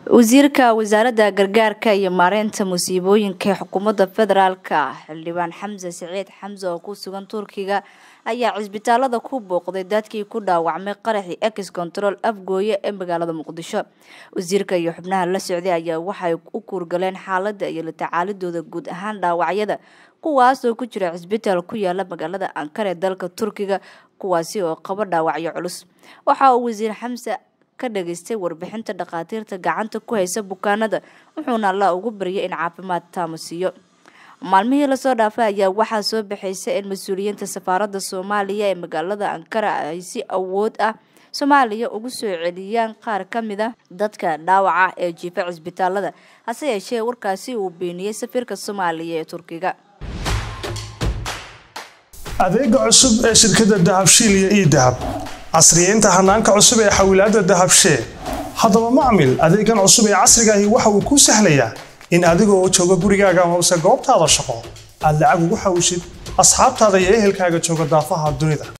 wasiirka wasaaradda gargaarka iyo maareynta musiibooyinka ee xukuumadda federaalka xildhibaan xamse siciid xamse oo ku sugan turkiga ayaa cisbitaalada ku booqday dadkii ku dhaawacmay qaraxii ex control afgooye ee magaalada muqdisho wasiirka iyo xubnaha la socday ayaa waxay u kuurgaleen xaalada iyo la tacaalidooda guud ahaan dhaawacyada kuwaasoo ku jira cisbitaal ku yaala magaalada ankara ee dalka turkiga kuwaasi oo qabo dhaawacyo culus waxa uu wasiir xamse ka dhageystay warbixinta dhakhaatiirta gacanta ku haysa bukaanada wuxuuna alla ugu baryay in caafimaad taamo siiyo maalmihii lasoo dhaafay ayaa waxaa soo baxaysa in mas-uuliyiinta safaaradda soomaaliya ee magaalada ankara ay si awood ah soomaaliya ugu soo celiyaan qaar ka mid a dadka dhaawaca ee jiifa cisbitaalada hase yeeshee warkaasi uu beeniyey safiirka soomaaliya ee turkiga adeega cusub ee shirkadda dahabshiil iyo ii dahab casriyeynta hanaanka cusub ee xawilaadda dahabshee haddaba macmil adeegan cusub ee casriga ahi waxa uu kuu sahlayaa in adiga oo jooga gurigaaga amase goobtaada shaqo aad lacag ugu xawishid asxaabtaada iyo ehelkaaga jooga daafaha dunida